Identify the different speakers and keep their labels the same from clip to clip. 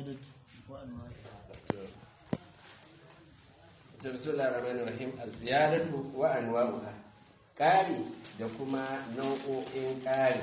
Speaker 1: الزيادة وأنواعها
Speaker 2: Bismillah ar-Rahman ar-Rahim az-ziyadatu wa anwa'uha ƙari da kuma nau'o'in ƙari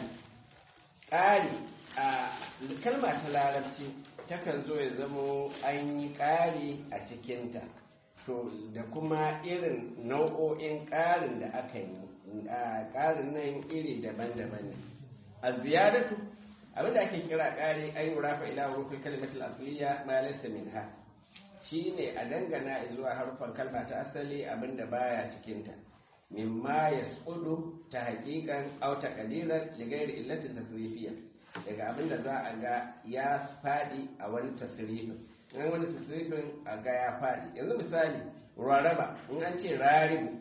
Speaker 2: ƙari a kalma ta larabci takan zo ya zamo an yi ƙari a cikinta to da kuma irin nau'o'in ƙarin da aka yi a ƙarin nan iri daban-daban ne az-ziyadatu abinda ake kira ƙari an yi rafa ila rufin kalimatul asliya ma laysa minha shi ne a dangana zuwa harufan kalma ta asali abinda baya cikinta mimma ya tsudu ta hakikan auta kalilan ligayar illatin tasirifiya daga abinda za a ga ya fadi a wani tasirifin in wani tasirifin a ga ya fadi yanzu misali raraba in an ce raribu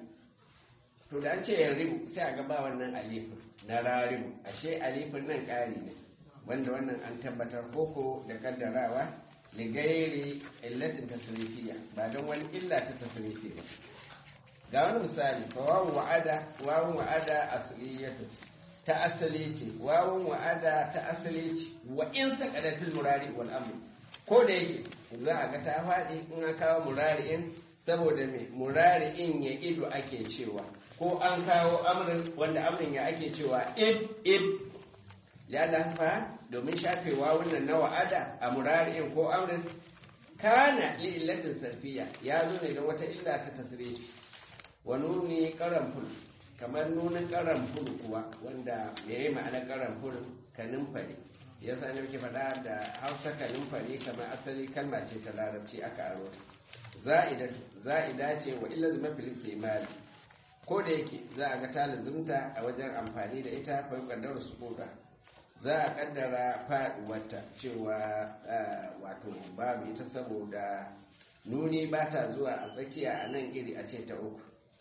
Speaker 2: to da an ce ya ribu sai a ga ba wannan alifin na raribu ashe alifin nan ƙari ne wanda wannan an tabbatar koko da kaddarawa ligairi illatin tasrifiya ba don wani illa ta tasrifi ba ga wani misali fa wawun wa'ada wawun wa'ada asliyatu ta asali ce wawun wa'ada ta asali ce wa in saqadatul murari wal amr ko da yake za a ga ta faɗi in an kawo murari'in saboda me murari'in ya ido ake cewa ko an kawo amrin wanda amrin ya ake cewa id id ya fa domin shafewa wannan na wa'ada a murari'in ko amrin kana li illatin sarfiya ya zo ne da wata illa ta tasiri wa nuni karamful kamar nunin karamful kuwa wanda ya yi ma'anar karamful kanin fari ya sa ne muke faɗa da hausa kanin fari kamar asali kalma ce ta larabci aka aro za'ida ce wa illa zuma fil imani ko da yake za a ga talibinta a wajen amfani da ita fa kaddara su za a kaddara faduwarta cewa wato babu ita saboda nuni ba ta zuwa a tsakiya a nan iri a ce ta uku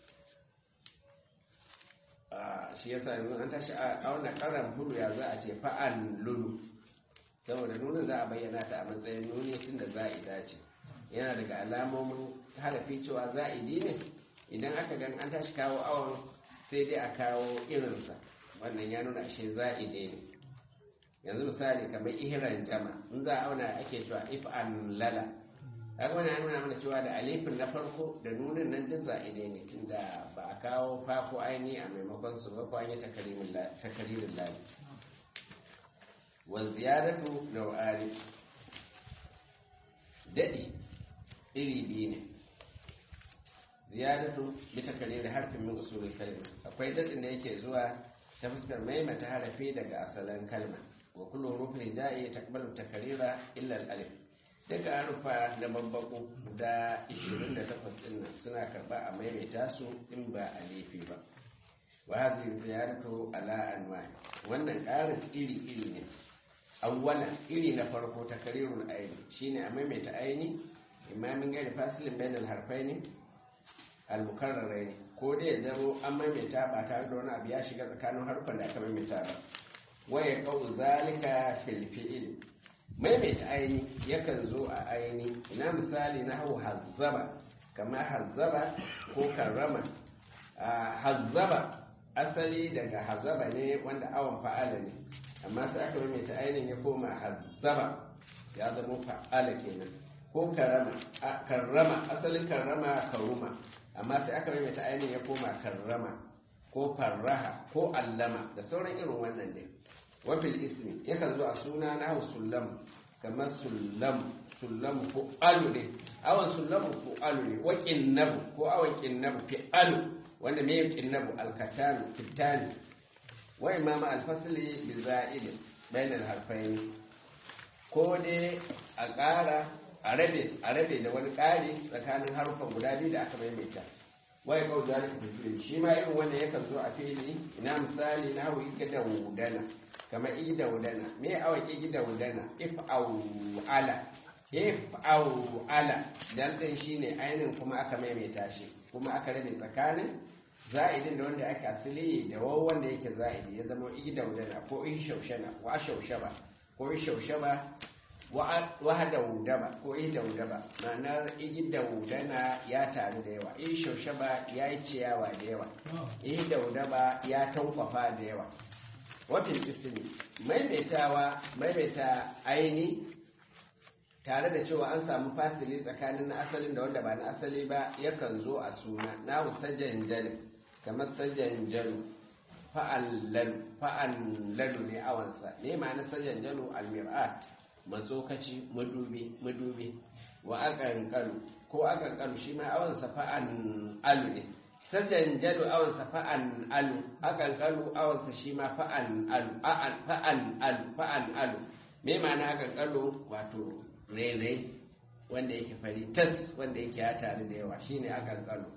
Speaker 2: shi yasa yanzu an tashi a auna karan hulu ya za a ce fa'an lulu saboda nunin za a bayyana ta a matsayin nuni tun da za'ida ce yana daga alamomin harafi cewa za'idi ne idan aka gan an tashi kawo awon sai dai a kawo irinsa wannan ya nuna shi za'ide ne yanzu misali kamar ihiran jama in za a auna ake cewa if an lala kaga wani ya nuna mana cewa da alifin na farko da nunin nan duk za'ide ne tunda ba a kawo fa ko aini a maimakon su ba ko an yi takaririn lali wa ziyadatu nau'ani daɗi iri biyu ne ziyadatu bi takaririn harfin min usulul kalma akwai daɗin da yake zuwa ta fuskar maimaita harafi daga asalin kalma wa kullu hurufin ja'i taqbalu takarira illa al-alif daga harufa da babbaku da 28 din nan suna karba a maimaita su in ba alifi ba wa hadhihi ziyaratu ala anwa wannan ƙarin iri iri ne awwala iri na farko takarirul aini shine a maimaita aini imamin gari fasilin bainal harfaini al-mukarraraini ko dai ya zamo an maimaita ba tare da wani abu ya shiga tsakanin harfan da aka maimaita ba waya kawo zalika fil fi'il maimaita aini yakan zo a aini ina misali na hau hazzaba kamar hazzaba ko karrama hazzaba asali daga hazzaba ne wanda awon fa'ala ne amma sai aka maimaita ainin ya koma hazzaba ya zama fa'ala kenan ko karrama karrama asalin karrama karuma amma sai aka maimaita ainin ya koma karrama ko farraha ko allama da sauran irin wannan dai wafil ismi yakan zo a suna na hau sullam kamar sullam sullam ko alu ne awon sullam ko alu ne wa kinnabu ko awon kinnabu fi alu wanda me yin kinnabu alkatanu fitani wa imama alfasli bi za'id bainal harfain ko dai a ƙara a rabe a rabe da wani ƙari tsakanin harufan guda biyu da aka maimaita wai kau zalika fi fili shi ma irin wanda yakan zo a fili ina misali na hawa igida wudana kamar igida wudana me awa igida wudana if au ala if au ala dan din shine ainin kuma aka maimaita shi kuma aka rabe tsakanin za'idin da wanda aka asili da wawan wanda yake za'idi ya zama igida wudana ko in shaushana wa shaushaba ko in shaushaba wahada wudaba ko ida wudaba ma'anar igida wudana ya taru da yawa in shaushaba ya yi ciyawa da yawa ida wudaba ya tankwafa da yawa wafin isini maimaitawa maimaita aini tare da cewa an samu fasili tsakanin na asalin da wanda ba na asali ba yakan zo a suna na sajjan jalu kamar sajjan jalu fa'allalu fa'allalu ne awansa ne ma'ana sajjan jalu almir'at matsokaci madubi madubi wa akan kalu ko akan kalu shi ma awansa fa'an alu ne sajjan jalu awansa fa'an alu akan kalu awansa shi ma fa'an alu fa'an alu fa'an alu me ma'ana akan kalu wato rere wanda yake fari tas wanda yake ya tare da yawa shine akan kalu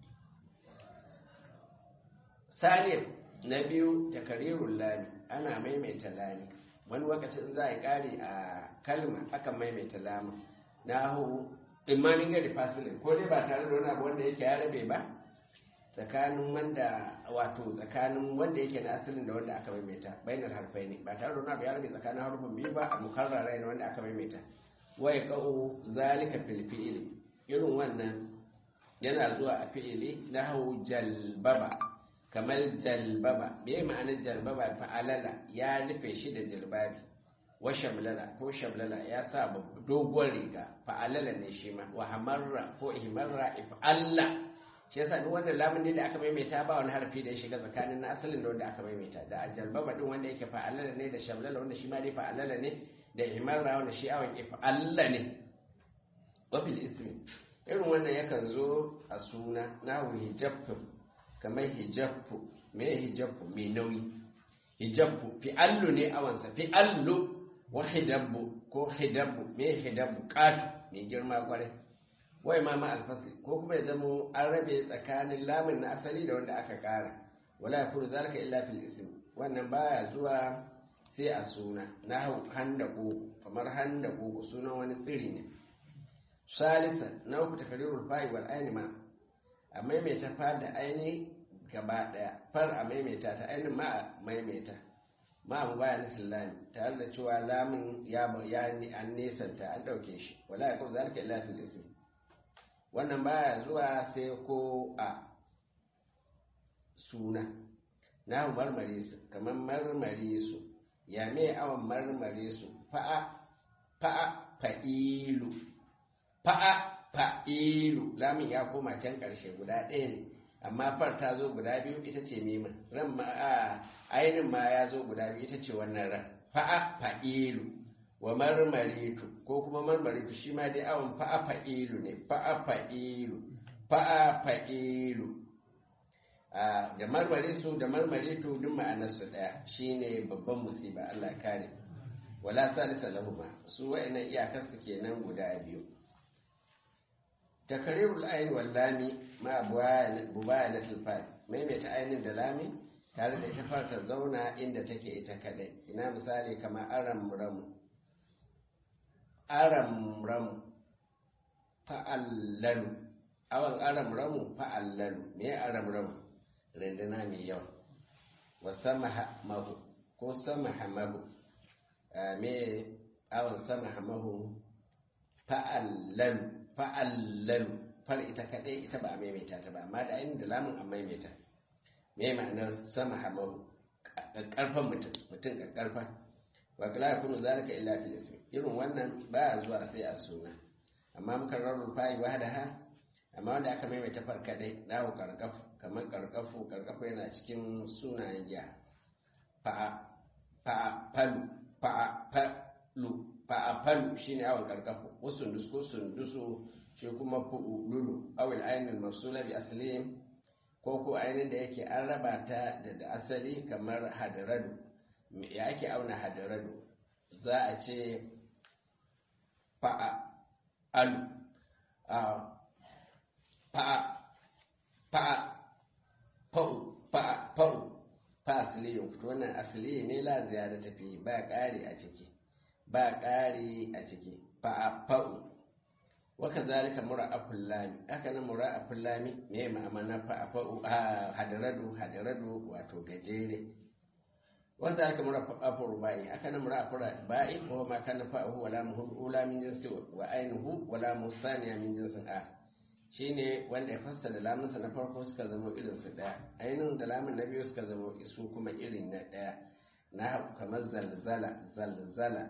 Speaker 2: salim na biyu takarirul lami ana maimaita lami wani lokacin za a kare a kalma akan maimaita lama na hu imanin gari fasilin ko dai ba tare da wani abu wanda yake ya rabe ba tsakanin wanda wato tsakanin wanda yake na asalin da wanda aka maimaita bainar harfai ne ba tare da wani abu ya rabe tsakanin harfin biyu ba a mukarrara ne wanda aka maimaita wai ka'u zalika fil fi'ili irin wannan yana zuwa a fi'ili na hau jalbaba kamar jalbaba me ma'anar jalbaba fa'alala ya nufe shi da jalbabi wa shamlala ko shamlala ya sa doguwar riga fa'alala ne shi ma wa hamarra ko ihmarra if'alla shi yasa duk wannan lamun ne da aka maimaita ba wani harfi da ya shiga tsakanin na asalin da wanda aka maimaita da jalbaba din wanda yake fa'alala ne da shamlala wanda shi ma dai fa'alala ne da ihmarra wanda shi awon if'alla ne wa fil ismi irin wannan yakan zo a suna na hijabtu kamar hijabtu me hijabtu mai nauyi hijabtu fi allu ne awansa fi allu wa hidabbu ko hidabbu me hidabbu katu mai girma kwarai wai ma ma alfasli ko kuma ya zamo an rabe tsakanin lamun na asali da wanda aka kara wala yakunu zalika illa fil ism wannan baya zuwa sai a suna na handako kamar handako sunan wani tsiri ne salisa na uku takarirul fa'i wal aini ma a maimaita fa da aini gaba daya far a maimaita ta aini ma a maimaita ma mu baya nufin lami tare da cewa lamin ya ya ni an nesanta an dauke shi wala ya kuma zalika illa fil ismi wannan baya zuwa sai ko a suna na marmare su kamar marmare su ya me awon marmare su fa'a fa'a fa'ilu fa'a fa'ilu lamin ya koma can ƙarshe guda ɗaya ne amma far ta zo guda biyu ita ce mimin ran ma a ainin ma ya zo guda biyu ita ce wannan ran fa'a fa'ilu wa marmaritu ko kuma marmaritu shi ma dai awon fa'a fa'ilu ne fa'a fa'ilu fa'a fa'ilu da marmaritu da marmaritu duk ma'anarsu ɗaya shine babban musiba Allah kare wala salisa lahuma su wa'annan iyakar su kenan guda biyu takarirul ayin wal lami ma bubayana tilfai maimaita ainin da lami tare da ita farta zauna inda take ita kadai ina misali kamar aram ramu aram ramu fa'allalu awan aram ramu fa'allalu me aram ramu rinduna mai yawa wa sama mahu ko sama hamahu me awon sama hamahu fa'allalu fa'allalu far ita kaɗai ita ba a maimaita ta ba amma da ainihin da lamun an maimaita me ma'anar sama hamahu ƙarfan mutum mutum ƙarfa wa kala ya kunu zalika illa fil ismi irin wannan ba zuwa sai a suna amma muka rarrun fa'i wahdaha amma wanda aka maimaita far kaɗai dawo karkafu kamar karkafu karkafu yana cikin sunayen jiha fa'a fa'a falu fa'a falu fa'a falu shine awon karkafu wasu sundus ko sundusu shi kuma fu'ululu awil ainihin masula bi asalin ko ko ainihin da yake an raba ta da asali kamar hadaradu ya ake auna hadaradu za a ce fa'a alu fa'a fa'a fa'u fa'a fa'u fa asali yau fito wannan asali ne la ziyara tafi ba ƙari a ciki ba ƙari a ciki fa'a fa'u waka zalika mura'aful lami haka nan mura'aful lami me ma'amana fa'a fa'u hadaradu hadaradu wato gajere wanda aka mura'aful rubai haka nan mura'aful rubai ko ma kana fa'u wala muhu ula min jinsi wa ainihu wala musaniya min jinsin a shine wanda ya fassara lamunsa na farko suka zama irin su daya ainihin da lamun na biyu suka zama su kuma irin na daya na kamar zalzala zalzala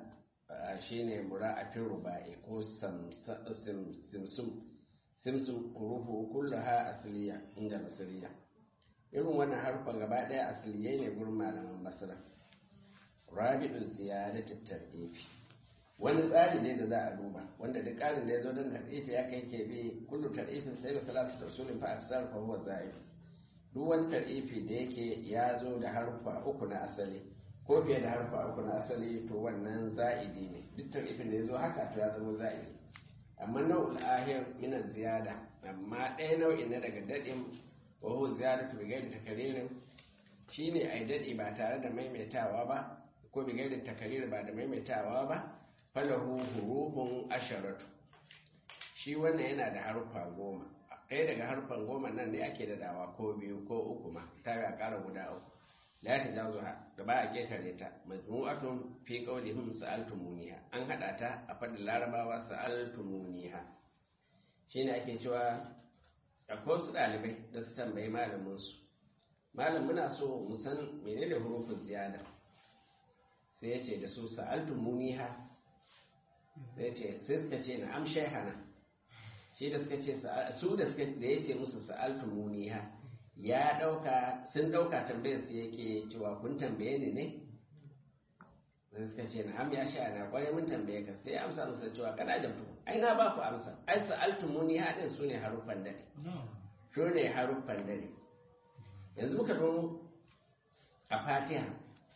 Speaker 2: shine mura'atin ruba'i ko simsum simsum hurufu kullaha asliya inda basiriya irin wannan harfan gaba daya asliyai ne gurin malaman basira rabi'ul ziyadatul tar'ifi wani tsari ne da za a duba wanda duk ƙarin da ya zo don tar'ifi ya kai ke bi kullu tar'ifin sai da salatu tarsulin fa aksar fa huwa za'id duk wani tar'ifi da yake ya zo da harfa uku na asali ko fiye da harfa uku na asali to wannan za'idi ne duk tarifin da ya zo haka to ya zama za'idi amma nau'ul ahir min ziyada amma ɗaya nau'in na daga daɗin wa huwa ziyadatu bi ghairi takririn shine ai daɗi ba tare da maimaitawa ba ko bi ghairi takrir ba da maimaitawa ba falahu hurufun asharatu shi wannan yana da harfa goma ɗaya daga harfan goma nan ne ake da dawa ko biyu ko uku ma ta ga ƙara guda uku la ta jawo da ba a ketare ta majmu'atun fi qawlihim sa'altumuniha an hada ta a fadin larabawa sa'altumuniha shine ake cewa akwai su dalibai da su tambayi malamin su malam muna so mu san menene hurufin ziyada sai ya ce da su sa'altumuniha sai ce sai suka ce na am shaykhana shi da suka ce su da suka da yace musu sa'altumuniha ya ɗauka sun ɗauka tambayar su yake cewa kun tambaye ni ne sai suka ce na ya sha na kwarai mun tambaye ka sai amsa musa cewa kana da tu ai na ba ku amsa ai sa'altumuni hadin su ne haruffan dare su ne haruffan dare yanzu muka zo a fatiha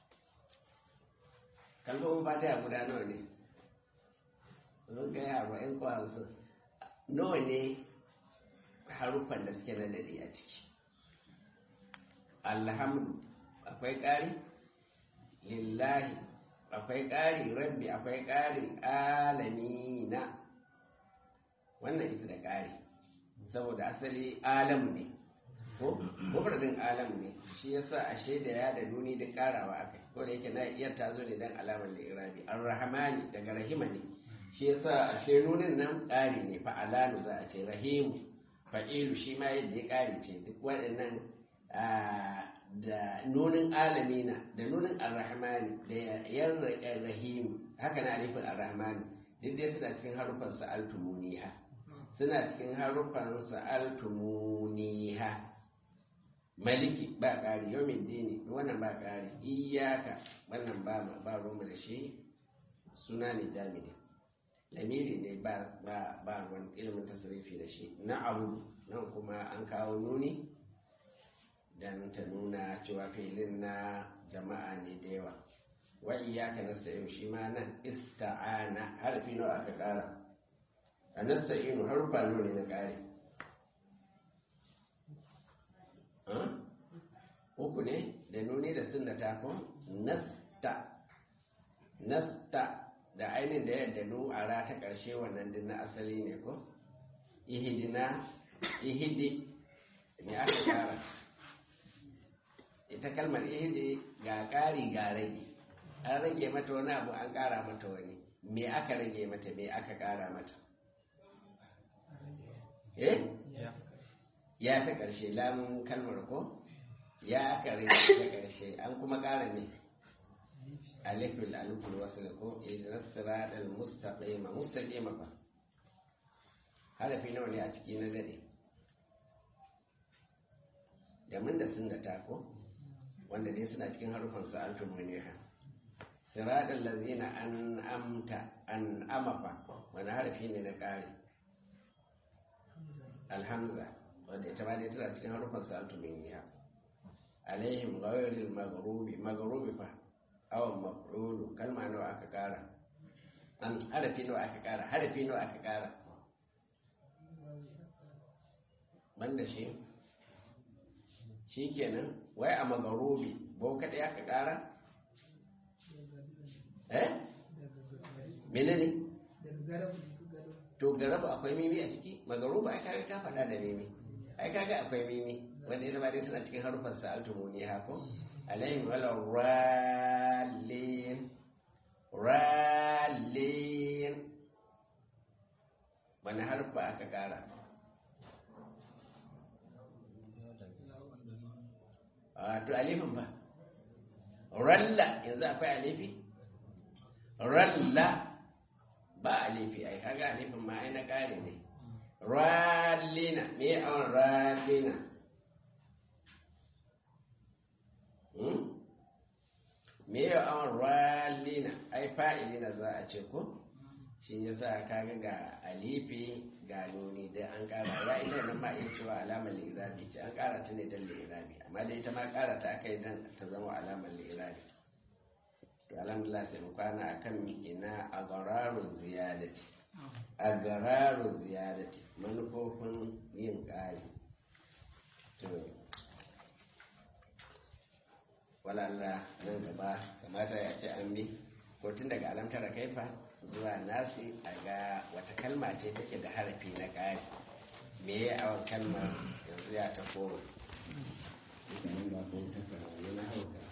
Speaker 2: kalmomin fatiha guda nawa ne sun kai arba'in ko hamsin nawa ne haruffan da suke na dare a ciki alhamdu akwai ƙari lillahi akwai ƙari rabbi akwai ƙari alamina wannan ita da ƙari saboda asali alamu ne ko mufradin alamu ne shi yasa ashe da ya da nuni duk ƙarawa akai ko da yake na iya ta zo ne dan alamar da irabi arrahmani daga rahima ne shi yasa ashe nunin nan ƙari ne fa alanu za a ce rahimu fa'ilu shi ma yadda ya ƙari ce duk waɗannan da nunin alamina da nunin arrahmani da yan rahim haka na alifin arrahmani duk dai suna cikin harufan sa'altumuniha suna cikin harufan sa'altumuniha maliki ba ƙari yau dini wannan ba ƙari iyaka wannan ba ma ba roma da shi suna ne jamidi lamiri ne ba ba ruwan ilimin tasirifi da shi na abu nan kuma an kawo nuni dan ta nuna cewa filin na jama'a ne da yawa wa iyaka nasta'in shi ma nan ista'ana harfi nawa aka kara a nasta'inu harfa nawa ne na kare uku ne da nuni da sun da tako nasta nasta da ainihin da yadda nu a ra ta ƙarshe wannan din na asali ne ko ihidina ihidi ne aka kara ita kalmar ihdi ga ƙari ga rage an rage mata wani abu an ƙara mata wani me aka rage mata me aka ƙara mata eh ya ta ƙarshe lamun kalmar ko ya aka rage ta ƙarshe an kuma ƙara me alifin alifin wasu ko idan siratal mustaqima mustaqima fa harafi nawa ne a ciki na dade da mun da sun da tako wanda dai suna cikin harufan sa'altum muniha siratal ladzina an'amta an'ama fa wani harafi ne na ƙari alhamza wanda ita ma dai tana cikin harufan sa'altum muniha alaihim ghayril maghrubi maghrubi fa aw maf'ulu kalma nawa aka ƙara an harafi nawa aka ƙara harafi nawa aka ƙara banda shi shi kenan wai a magarubi bau kaɗai aka ƙara? eh? mene ne? to garabu akwai mimi a ciki magarubi ai kaga ka faɗa da mimi ai kaga akwai mimi wanda ya zama dai suna cikin harufan sa'altu ne hako alayhim wala rallin rallin wani harfa aka ƙara to alifin ba ralla yanzu akwai alifi ralla ba alifi ai kaga alifin ma ai na ƙari ne rallina me awon rallina me awon rallina ai fa'ilina za a ce ko shi ya sa kaga ga alifi ga nuni dai an kara ya ita nan ma iya cewa alamar lirabi ce an kara ta ne don lirabi amma dai ita ma kara ta aka yi don ta zama alamar lirabi to alhamdulillah sai mu kwana akan ina a gararun ziyadati a gararun ziyadati manufofin yin ƙari to walalla nan gaba kamata ya ce an bi ko tun daga alamtar kaifa zuwa nasi a ga wata kalma ce take da harafi na ƙari me ya awon kalmar yanzu ya ta koma. Ita ba ko ta na hauka.